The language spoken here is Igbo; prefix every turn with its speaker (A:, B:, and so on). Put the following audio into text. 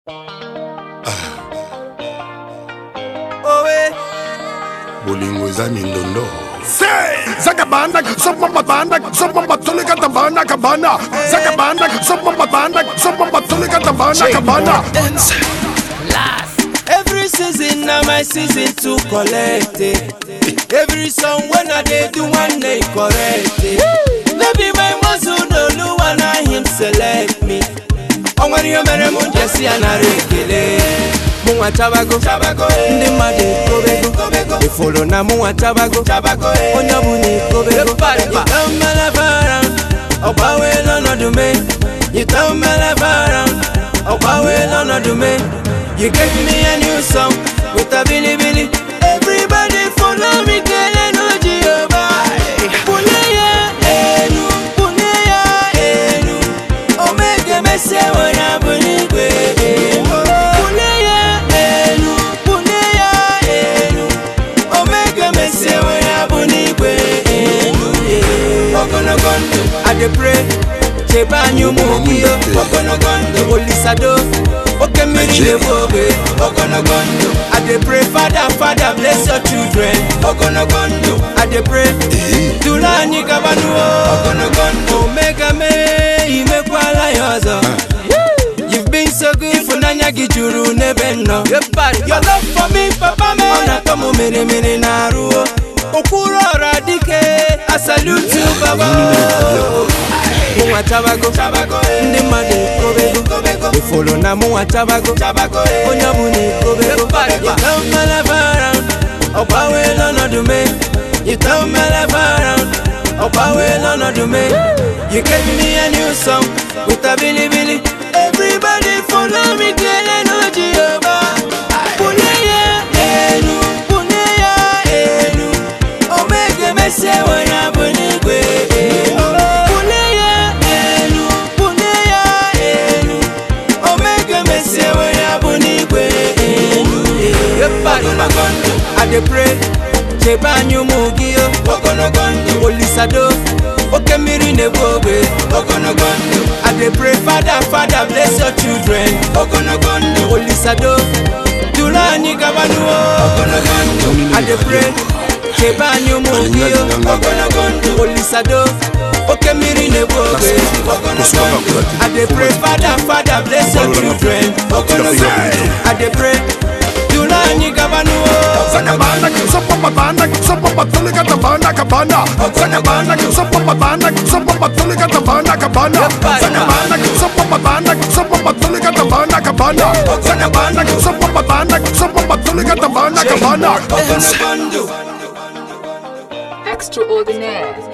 A: bolingo eza mindondo zakabanda sopomabanda sopombatoleka tabana kabana zakabanda sopomabanda sopombatoleka tabana kabana
B: Every season na my season to collect it. Every song when I dey do one day correct it. No be my muscle no lu na him select me. O nwere ihe mere m ji esi ya nara ekele. Mụ nwa chabago, ndị mmadụ ekobego. Ifolo na mụ nwa chabago, onye ọbụla ekobego. Yita mmelefara, ọ gbanweela ọnọdụ me. Yita mmelefara, ọ gbanweela ọnọdụ me. You gave me a new song with a billy billy. Everybody follow me, kele no Jehovah. Puneya enu, puneya enu. Omega mese wana bunigwe. Puneya enu, puneya enu. Omega mese wana bunigwe. Ogologo ndụ, I dey pray. Chebe anyị ụmụ ogiyo. Ogologo ndụ, Olisado. Oke mmiri na-egbu ogbe. Ogologo ndụ, I dey pray, Father, Father, bless your children. Ogologo ndụ, I dey pray. Duru anyị gabanuo. Ogologo ndụ, Omega mee, imekwala ya ọzọ. You've been so good, ịfụnanya gị juru n'ebe m nọ. Your love for me, papa me. Ọ na-atọ m mere mere na-arụ. Okwuru ọra dike, I salute you, baba. Mụnwa chabago, ndị mmadụ ekobego. Ifolo na mụnwa chabago, onye ọbụla ekobego. Yita mmelebara, ọ gbanweela ọnọdụ me. Yita mmelebara, ọ gbanweela ọnọdụ me. You gave me a new song with a bilibili. Everybody follow me, kele no Jehovah. Puneya enu, puneya enu. Omega mese wana bunigwe. Puneya enu, puneya enu. Omega mese wana bunigwe. Ogologo ndụ, I dey pray. Chebe anyị ụmụ gị o. Ogologo ndụ, Olisado. Oke mmiri na-egbu ogbe. Ogologo ndụ, I dey pray, Father, Father, bless your children. Ogologo ndụ, Olisado. Duru anyị gabanuo. Ogologo ndụ, I dey pray. Chebe anyị ụmụ gị o. Ogologo ndụ, Olisado. Oke mmiri na-egbu ogbe. Ogologo ndụ, I dey pray, Father, Father, bless your children. Ogologo ndụ, I dey pray. Duru anyị gabanuo.
A: zakabanda sopomabanda sopombatoleka tabana kabana zakabanda sopomabanda sopombatoleka tabana kabana zakabanda sopomabanda sopombatoleka tabana kabana zakabanda sopomabanda sopombatoleka tabana kabana
B: Ogologo ndụ.
C: Extraordinaire.